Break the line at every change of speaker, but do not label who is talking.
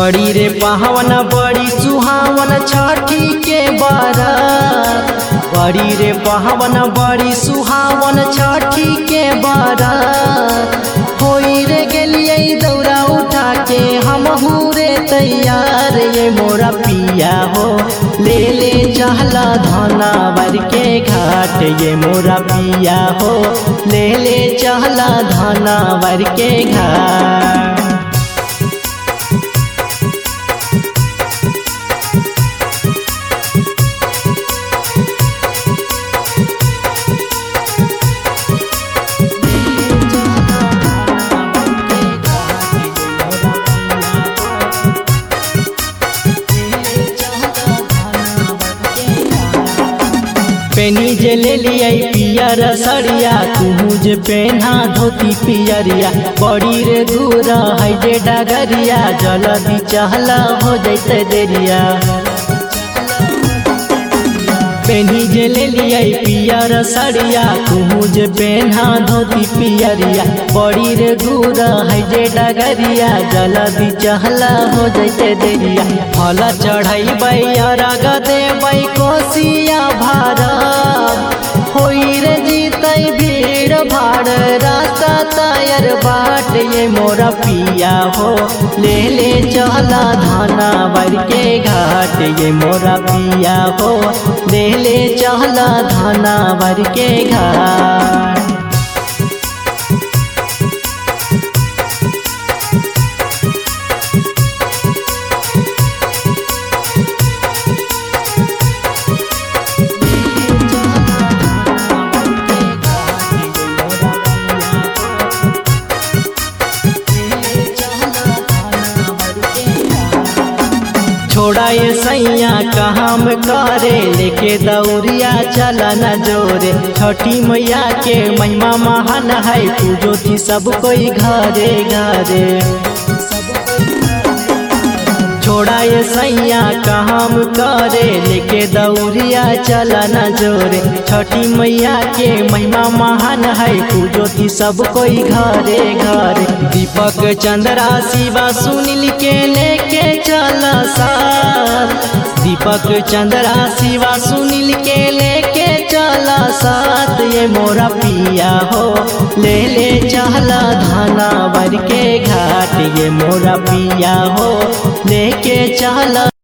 बड़ी रे पावन बड़ी सुहावन छठी के बारात बड़ी रे पावन बड़ी सुहावन छठी के बारात होई रे गेलिए दौरा उठा के हम रे तैयार ये मोरा पिया हो ले ले चहला धना बर के घाट ये मोरा पिया हो ले ले चहला धना बर के घाट पेनी जे ले लिया पियर सरिया तू जे पेन्हा धोती पियरिया बड़ी रे दूर है जे डगरिया जल्दी चहला हो जैते देरिया पेनी जे ले लिया पियर सरिया तू जे पेन्हा धोती पियरिया बड़ी रे दूर है जे डगरिया जल्दी चहला हो जैते देरिया फल चढ़ैबै अरग देबै कोसिया भारत होई रे जीतै भीड़ भाड़ रास्ता तायर बाट ये मोरा पिया हो ले ले चला धाना बर के घाट ये मोरा पिया हो ले ले चला धाना बर के घाट छोड़ा ये सैया काम करे लेके दौरिया चला न जोरे छठी मैया के महिमा महान है पूजो थी सब कोई घरे घरे छोड़ा ये सैया काम करे लेके दौरिया चला न जोरे छठी मैया के महिमा महान है पूजो थी सब कोई घरे घरे दीपक चंद्रा शिवा सुनील के लेके चला साथ दीपक चंद्रा शिवा सुनील के लेके चला साथ ये मोरा पिया हो ले ले चहला धाना बर के घाट ये मोरा पिया हो लेके चला